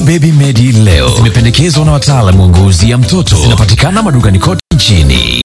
Dawa Baby Medi leo zimependekezwa na wataalamu wa ngozi ya mtoto. Zinapatikana madukani kote nchini.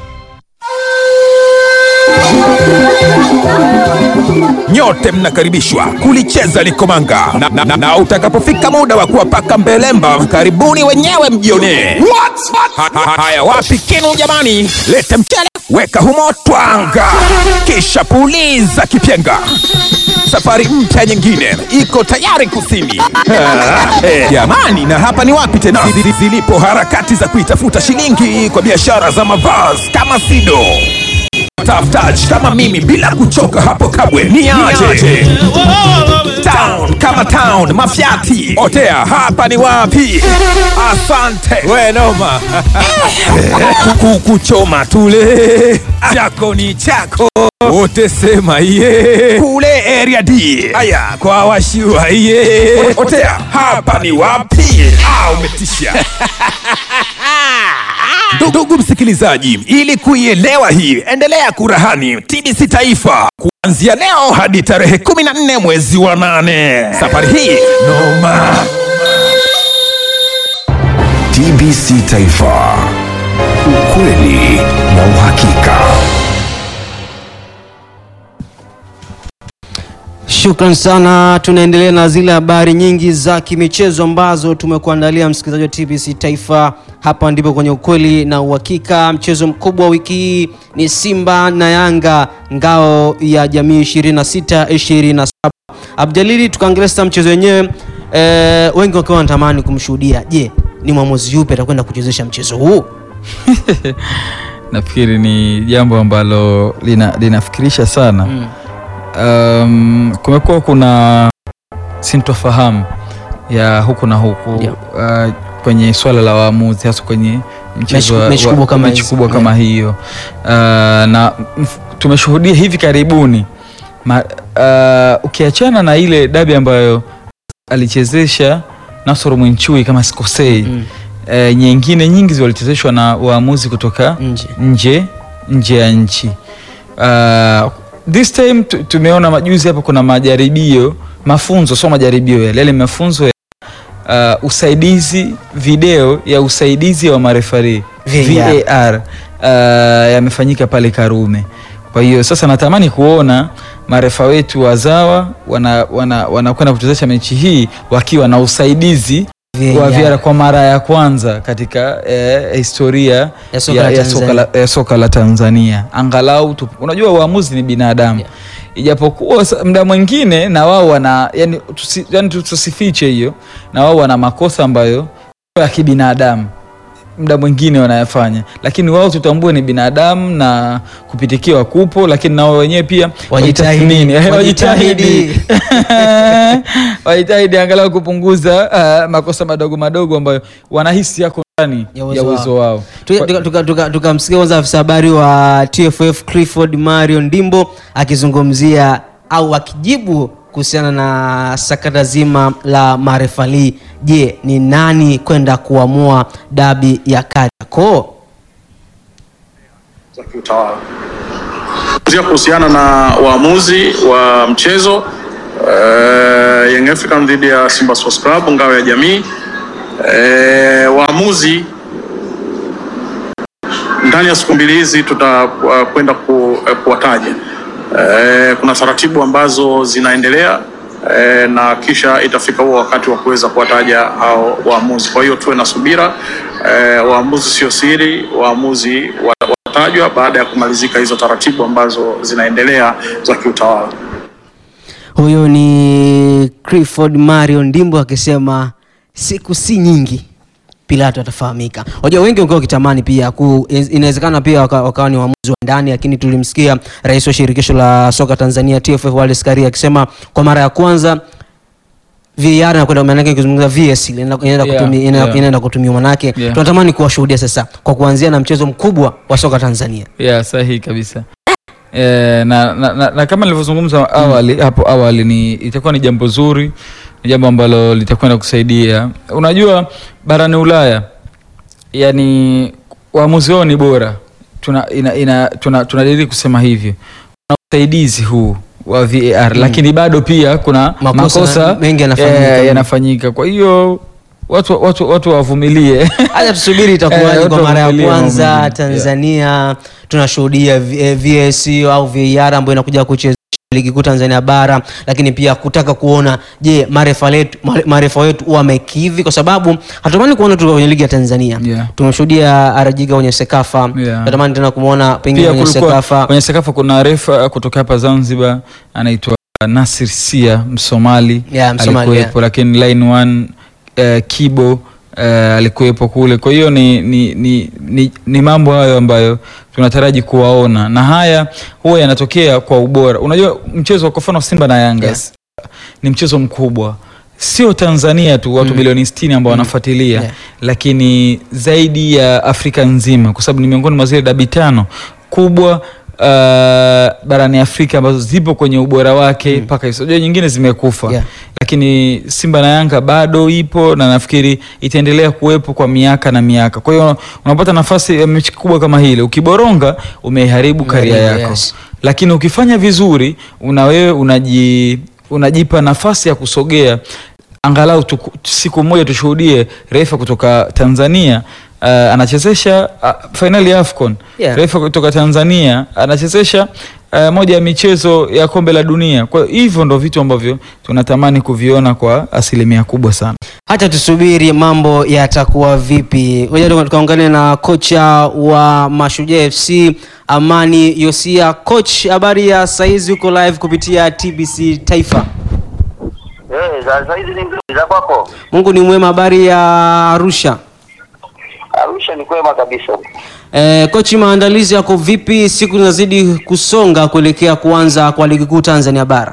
Nyote mnakaribishwa kulicheza likomanga na, na, na, na utakapofika muda wa kuwapaka mbelemba, karibuni wenyewe mjionee. Ha- ha- Haya, wapi kinu jamani? Lete mchele, weka humo twanga, kisha puliza kipyenga. Safari mpya nyingine iko tayari kusini. Ah, eh, Jamani, na hapa ni wapi tena Zili- zilipo harakati za kuitafuta shilingi kwa biashara za mavazi kama Sido tafutaji kama mimi bila kuchoka hapo kabwe ni aje town kama town mafiati otea hapa ni wapi asante we noma Kuku- kuchoma tule chako ni chako wote sema iye kule area D haya kwa washua iye otea hapa ni wapi ah umetisha Ndugu msikilizaji, ili kuielewa hii, endelea kurahani TBC Taifa kuanzia leo hadi tarehe 14 mwezi wa nane. Safari hii noma. TBC Taifa, ukweli na uhakika. Shukran sana. Tunaendelea na zile habari nyingi za kimichezo ambazo tumekuandalia msikilizaji wa TBC Taifa. Hapa ndipo kwenye ukweli na uhakika. Mchezo mkubwa wa wiki hii ni Simba na Yanga, ngao ya jamii 26 27. Abdalili, tukaangalia sasa mchezo wenyewe e, wengi wakiwa wanatamani kumshuhudia. Je, ni mwamuzi yupi atakwenda kuchezesha mchezo huu? nafikiri ni jambo ambalo lina, linafikirisha sana mm. um, kumekuwa kuna sintofahamu ya huku na huku Yeah. uh, kwenye swala la waamuzi hasa kwenye mchezo Mechi- wa- mechi wa- kubwa kama mechi hizi. kubwa kama hiyo uh, na mf- tumeshuhudia hivi karibuni ma, uh, ukiachana na ile dabi ambayo alichezesha Nasoro Mwinchui kama sikosei Mm. eh, nyingine nyingi walichezeshwa na waamuzi kutoka Nje. nje nje ya nchi uh, this time tu- tumeona majuzi hapa kuna majaribio mafunzo sio majaribio yale yale mafunzo ya uh, usaidizi video ya usaidizi wa marefari VAR. VAR uh, yamefanyika pale Karume kwa hiyo sasa natamani kuona marefa wetu wazawa wanakwenda wana, wanakwenda kuchezesha mechi hii wakiwa na usaidizi wa VAR. VAR kwa mara ya kwanza katika eh, historia Ya soka ya, la ya, soka Tanzania. la, ya soka la Tanzania. Angalau tu, unajua waamuzi ni binadamu Yeah. ijapokuwa sa- muda mwingine na wao wana yani, tusi, yani tusifiche hiyo, na wao wana makosa ambayo ya kibinadamu muda mwingine wanayafanya, lakini wao tutambue ni binadamu na kupitikiwa kupo, lakini na wao wenyewe pia Wajitahidi. wajitathmini. Eh, Wajitahidi. wajitahidi wajitahidi angalau kupunguza uh, makosa madogo madogo ambayo wanahisi yako ndani Ya ya uwezo uwezo wao. tukamsikia tuka, tuka, tukamsikia kwanza afisa habari wa TFF Clifford Mario Ndimbo akizungumzia au akijibu kuhusiana na sakata zima la marefali. Je, ni nani kwenda kuamua dabi ya Kariakoo? za kiutawala. Zia kuhusiana na waamuzi wa mchezo uh, Young African dhidi ya Simba Sports Club ngao ya jamii uh, waamuzi ndani ya siku mbili hizi tutakwenda ku, eh, kuwataja. Eh, kuna taratibu ambazo zinaendelea eh, na kisha itafika huo wakati wa kuweza kuwataja hao waamuzi. Kwa hiyo tuwe na subira eh, waamuzi sio siri, waamuzi wa- watatajwa baada ya kumalizika hizo taratibu ambazo zinaendelea za kiutawala. Huyo ni Clifford Mario Ndimbo akisema siku si nyingi Pilato atafahamika. Wajua wengi wangekuwa wakitamani pia ku, inawezekana pia waka- wakawa ni waamuzi wa ndani, lakini tulimsikia rais wa shirikisho la soka Tanzania TFF Wallace Karia akisema kwa mara ya kwanza VAR inakwenda maana yake kuzungumza VS ile inaenda inaenda Yeah, kutumia ina- yeah. inaenda kutumiwa maana yake Yeah. tunatamani kuwashuhudia sasa kwa kuanzia na mchezo mkubwa wa soka Tanzania. ya sahihi kabisa e, na, na, na, na kama nilivyozungumza awali hapo awali ni itakuwa ni jambo zuri ni jambo ambalo litakwenda kusaidia unajua barani ulaya yani waamuzi wao ni bora tuna, ina, ina, tuna, tunadiri kusema hivyo na usaidizi huu wa VAR lakini bado pia kuna Makosa makosa, mengi yanafanyika. eh, yanafanyika. Kwa hiyo watu watu watu wavumilie. Hata tusubiri Eh, itakuwaje watu kwa mara ya wavumilie mambo kwanza mengine. Tanzania tunashuhudia V- eh, VAS au VAR ambayo inakuja kucheza ligi kuu Tanzania bara, lakini pia kutaka kuona je, marefa letu mare- marefa wetu wamekidhi, kwa sababu hatumani kuona tu kwenye ligi ya Tanzania Yeah. tumeshuhudia Arajiga kwenye Sekafa, Yeah. natamani tena kumwona pengine pia kwenye kulikuwa Sekafa kwenye Sekafa kuna refa kutoka hapa Zanzibar anaitwa Nasir Sia Msomali Yeah, Msomali, alikuwepo, lakini line one eh, Kibo eh, alikuwepo kule. Kwa hiyo ni, ni, ni, ni, ni mambo hayo ambayo tunataraji kuwaona na haya huwa yanatokea kwa ubora. Unajua mchezo wa kwa mfano Simba na Yanga Yeah. ni mchezo mkubwa sio Tanzania tu watu milioni 60 ambao wanafuatilia Yeah. lakini zaidi ya Afrika nzima kwa sababu ni miongoni mwa zile dabi tano kubwa uh, barani Afrika ambazo zipo kwenye ubora wake mpaka hizo Unajua nyingine zimekufa Yeah. lakini Simba na Yanga bado ipo na nafikiri itaendelea kuwepo kwa miaka na miaka. Kwa hiyo unapata nafasi ya mechi kubwa kama hile, ukiboronga umeharibu karia Umeharibu, yako yes. lakini ukifanya vizuri una wewe unaji, unajipa nafasi ya kusogea angalau tuku, siku moja tushuhudie refa kutoka Tanzania uh, anachezesha uh, fainali ya AFCON Yeah. refa kutoka Tanzania anachezesha uh, moja ya michezo ya kombe la dunia. Kwa hivyo ndo vitu ambavyo tunatamani kuviona kwa asilimia kubwa sana. hata tusubiri mambo yatakuwa vipi. Ngoja tu- tukaungane na kocha wa Mashujaa FC Amani Yosia. Coach, habari ya saizi, uko live kupitia TBC Taifa. Eh, za za hizi ni nzuri za kwako. Mungu ni mwema. Habari ya Arusha? Arusha ni kwema kabisa. E, kochi, maandalizi yako vipi? Siku zinazidi kusonga kuelekea kuanza kwa ligi kuu Tanzania bara.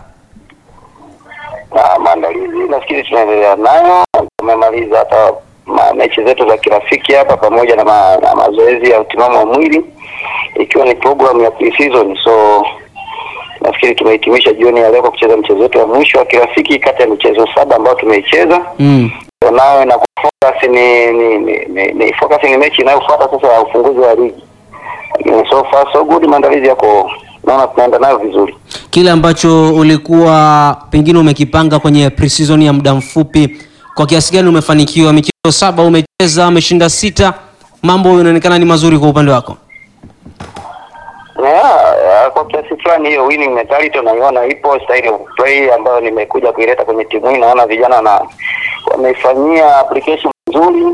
Na maandalizi nafikiri tunaendelea nayo. Tumemaliza hata ma, mechi zetu za kirafiki hapa pamoja na, ma, na mazoezi ya utimamu wa mwili ikiwa ni program ya pre-season. So nafikiri tumehitimisha jioni ya leo kwa kucheza mchezo wetu wa mwisho wa kirafiki kati ya michezo saba ambayo tumeicheza. Mm. So nawe na focus ni ni, ni, ni, ni focus ni mechi inayofuata sasa ya ufunguzi wa ligi. Lakini so far so good, maandalizi yako naona tunaenda nayo vizuri. Kile ambacho ulikuwa pengine umekipanga kwenye pre-season ya muda mfupi, kwa kiasi gani umefanikiwa? Michezo saba umecheza, umeshinda sita, mambo yanaonekana ni mazuri kwa upande wako. Yeah, yeah, kwa kiasi fulani hiyo winning mentality unaiona ipo, style of play ambayo nimekuja kuileta kwenye timu hii, naona vijana na wameifanyia application nzuri.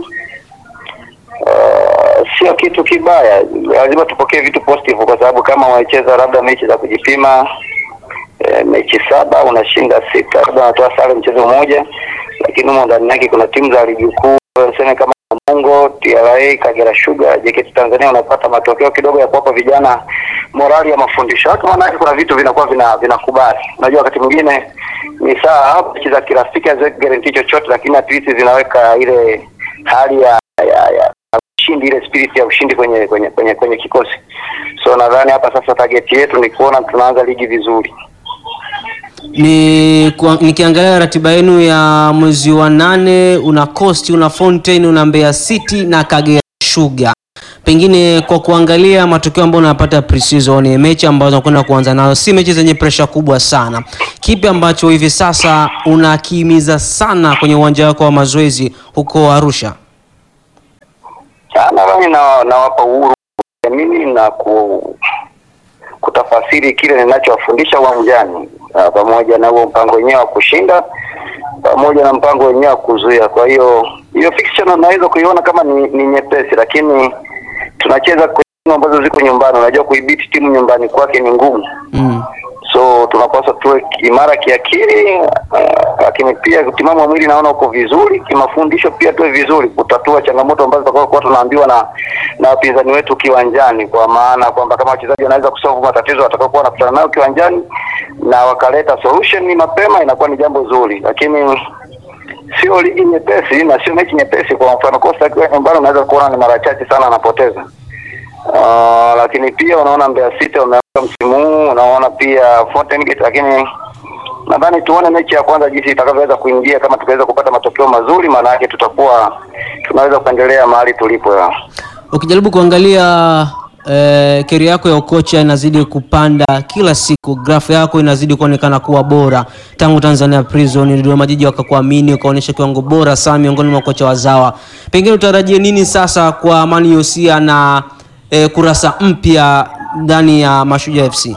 Uh, sio kitu kibaya, lazima tupokee vitu positive, kwa sababu kama wamecheza labda mechi za kujipima eh, mechi saba unashinda sita, labda unatoa sare mchezo mmoja, lakini humo ndani yake kuna timu za ligi kuu sema kama Mungo, TRA, Kagera Sugar, JKT Tanzania unapata matokeo kidogo ya kuwapa vijana morali ya mafundisho yake, maanake kuna vitu vinakuwa vina vinakubali. Unajua wakati mwingine ni saa hapo mechi za kirafiki haziweki guarantee chochote, lakini at least zinaweka ile hali ya ya, ya ushindi, ile spirit ya ushindi kwenye kwenye kwenye, kwenye kikosi. So nadhani hapa sasa target yetu ni kuona tunaanza ligi vizuri. Ni kwa, nikiangalia ratiba yenu ya mwezi wa nane, una Coast, una Fountain, una Mbeya City na Kagera Sugar. Pengine kwa kuangalia matokeo ambayo unapata pre-season, mechi ambazo unakwenda kuanza nazo si mechi zenye presha kubwa sana. Kipi ambacho hivi sasa unakihimiza sana kwenye uwanja wako wa mazoezi huko Arusha? Ah, nadhani na nawapa uhuru mimi na ku, kutafasiri kile ninachowafundisha uwanjani ah, pamoja na huo mpango wenyewe wa kushinda pamoja na mpango wenyewe wa kuzuia. Kwa hiyo hiyo fixture naweza kuiona kama ni, ni nyepesi, lakini tunacheza kwenye timu ambazo ziko nyumbani. Unajua kuibiti timu nyumbani kwake ni ngumu Mm. so tunapaswa tuwe imara kiakili uh, lakini pia utimamu wa mwili naona uko vizuri kimafundisho pia tuwe vizuri kutatua changamoto ambazo tutakuwa tunaambiwa na na wapinzani wetu kiwanjani kwa maana kwamba kama wachezaji wanaweza kusolve matatizo watakaokuwa wanakutana nayo kiwanjani na wakaleta solution mapema inakuwa ni jambo zuri lakini sio ligi nyepesi na sio mechi nyepesi kwa mfano Costa akiwa nyumbani unaweza kuona ni mara chache sana anapoteza Uh, lakini pia unaona Mbeya City wameanza msimu huu, unaona pia Fountain Gate, lakini nadhani tuone mechi ya kwanza jinsi itakavyoweza kuingia. Kama tukaweza kupata matokeo mazuri, maana yake tutakuwa tunaweza kuendelea mahali tulipo ya. Ukijaribu kuangalia eh, keri yako ya ukocha inazidi kupanda kila siku, grafu yako inazidi kuonekana kuwa bora tangu Tanzania Prison, Dodoma Jiji wakakuamini ukaonyesha kiwango bora sana miongoni mwa kocha wazawa. Pengine utarajie nini sasa kwa Amani Yosia na eh, kurasa mpya ndani ya Mashujaa FC?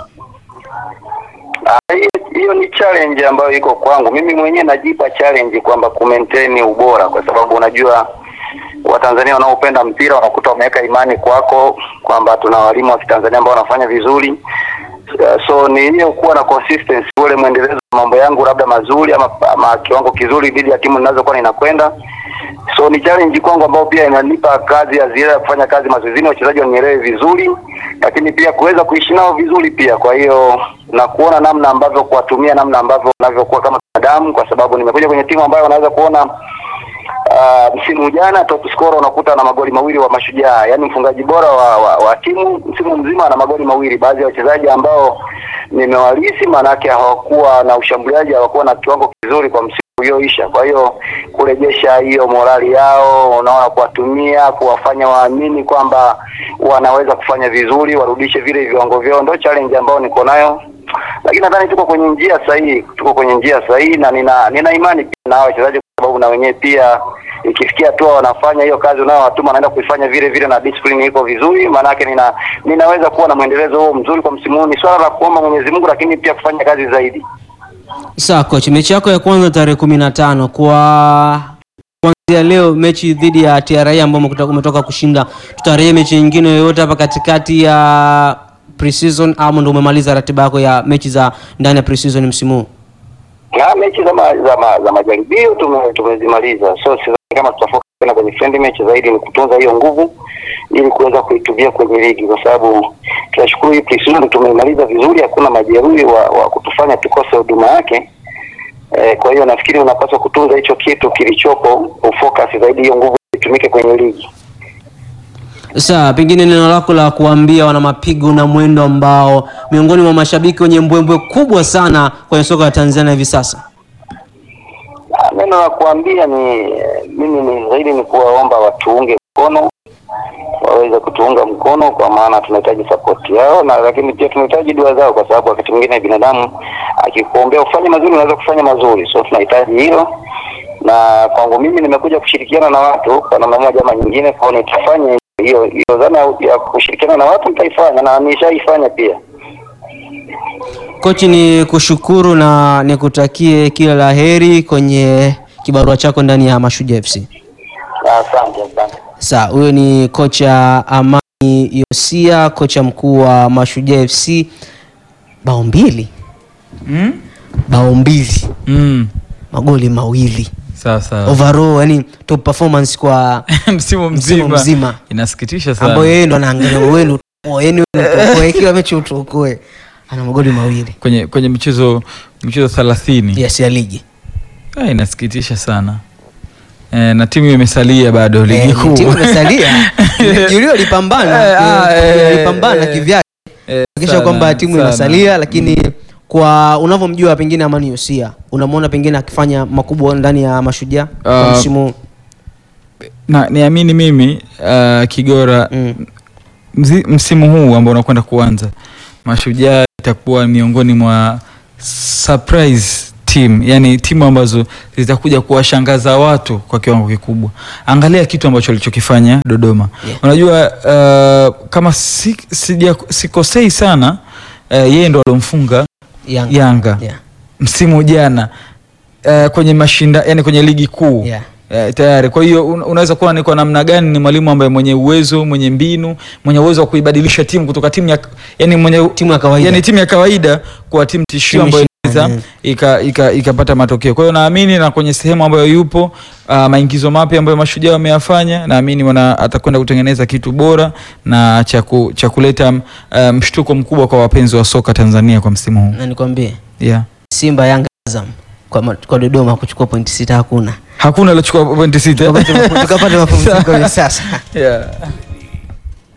Ah, hiyo- hiyo ni challenge ambayo iko kwangu mimi mwenyewe najipa challenge kwamba ku maintain ubora kwa sababu unajua watanzania wanaopenda mpira wanakuta wameweka imani kwako kwamba tuna walimu wa kitanzania ambao wanafanya vizuri Uh, so ni hiyo kuwa na consistency ule mwendelezo wa mambo yangu labda mazuri ama, ama kiwango kizuri dhidi ya timu ninazokuwa ninakwenda so ni challenge kwangu ambao pia inanipa kazi ya ziada ya kufanya kazi mazoezini wachezaji wanielewe vizuri lakini pia kuweza kuishi nao vizuri pia kwa hiyo na kuona namna ambavyo kuwatumia namna ambavyo wanavyokuwa kama binadamu kwa sababu nimekuja kwenye timu ambayo unaweza kuona Uh, msimu jana top scorer unakuta na magoli mawili wa Mashujaa, yaani mfungaji bora wa, wa, wa timu msimu mzima ana magoli mawili. Baadhi ya wachezaji ambao nimewalisi, maanake hawakuwa na ushambuliaji, hawakuwa na kiwango kizuri kwa msimu ulioisha. Kwa hiyo kurejesha hiyo morali yao, unaona, kuwatumia, kuwafanya waamini kwamba wanaweza kufanya vizuri, warudishe vile viwango vyao, ndio challenge ambayo niko nayo lakini nadhani tuko kwenye njia sahihi, tuko kwenye njia sahihi na nina, nina imani pia na hao wachezaji kwa sababu na wenyewe pia ikifikia hatua wanafanya hiyo kazi unayowatuma wanaenda kuifanya vile vile na discipline iko vizuri, maanake nina ninaweza kuwa na mwendelezo huo mzuri kwa msimu huu. Ni swala la kuomba Mwenyezi Mungu, lakini pia kufanya kazi zaidi. Sawa coach, mechi yako ya kwanza tarehe kumi na tano kwa kuanzia leo, mechi dhidi ya TRA ambao umekuta- umetoka kushinda, tutarajie mechi nyingine yoyote hapa katikati ya pre-season ama ndo umemaliza ratiba yako ya mechi za ndani ya pre-season msimu huu? Na mechi za, ma, za, ma, za majaribio tume, tumezimaliza, so sidhani kama tutafocus tena kwenye friendly match. Zaidi ni kutunza hiyo nguvu ili kuweza kuitumia kwenye ligi, kwa sababu tunashukuru hii pre-season tumeimaliza vizuri, hakuna majeruhi wa, wa kutufanya tukose huduma yake. Eh, kwa hiyo nafikiri unapaswa kutunza hicho kitu kilichopo, ufocus zaidi hiyo nguvu itumike kwenye ligi. Sawa, pengine neno lako la kuambia wana mapigo na mwendo ambao miongoni mwa mashabiki wenye mbwembwe kubwa sana kwenye soka la Tanzania hivi sasa. Ah, Neno la kuambia ni eh, mimi ni zaidi ni kuwaomba watuunge mkono, waweze kutuunga mkono, kwa maana tunahitaji support yao, na lakini pia tunahitaji dua zao, kwa sababu wakati mwingine binadamu akikuombea ufanye mazuri, unaweza kufanya mazuri, so tunahitaji hilo. Na kwangu mimi nimekuja kushirikiana na watu kwa namna moja ama nyingine, kwa hiyo nitafanya hiyo hiyo dhana ya kushirikiana na watu nitaifanya, na nishaifanya pia. Kochi, ni kushukuru na nikutakie kila la heri kwenye kibarua chako ndani ya Mashujaa FC. Asante, asante. Sawa, huyo ni kocha Amani Yosia, kocha mkuu wa Mashujaa FC. Bao mbili Mm? bao mbili Mm. magoli mawili Sawa sawa. overall, yani top performance kwa msimu msimu mzima. mzima. Inasikitisha sana. ambayo yeye ndo anaangalia wenu yani utokoe kila mechi utokoe, ana magoli mawili kwenye kwenye michezo michezo 30. yes ya ligi Ah, inasikitisha sana. E, na timu imesalia bado ligi Eh, kuu. timu imesalia Julio alipambana Eh, ah, eh, eh, alipambana eh, kivyake Eh, kisha sana, kwamba timu sana. imesalia lakini kwa unavyomjua pengine Amani Yosia unamwona pengine akifanya makubwa ndani ya Mashujaa kwa Ah, msimu huu? na niamini mimi uh, Kigora Mm. mzi, msimu huu ambao unakwenda kuanza Mashujaa itakuwa miongoni mwa surprise team, yani timu ambazo zitakuja kuwashangaza watu kwa kiwango kikubwa. Angalia kitu ambacho alichokifanya Dodoma. Yeah. Unajua uh, kama si, sija, sikosei sana uh, yeye ndo alomfunga Yanga. Yanga Yeah. msimu jana uh, kwenye mashinda yani kwenye ligi kuu Yeah. Eh, tayari. Kwa hiyo un, unaweza kuwa ni kwa namna gani ni mwalimu ambaye mwenye uwezo, mwenye mbinu, mwenye uwezo wa kuibadilisha timu kutoka timu ya yani mwenye Timu ya kawaida. yani timu ya kawaida kuwa timu tishio Timu ambayo shindani, inaweza ika- ika- ikapata matokeo. Kwa hiyo naamini na kwenye sehemu ambayo yupo uh, maingizo mapya ambayo mashujaa wameyafanya, naamini wana atakwenda kutengeneza kitu bora na cha ku- cha kuleta uh, mshtuko mkubwa kwa wapenzi wa soka Tanzania kwa msimu huu. na nikwambie Yeah. Simba Yanga Azam kwa, ma- kwa Dodoma kuchukua pointi sita hakuna Hakuna aliochukua pointi sita. tukapata mapumziko hivi sasa yeah.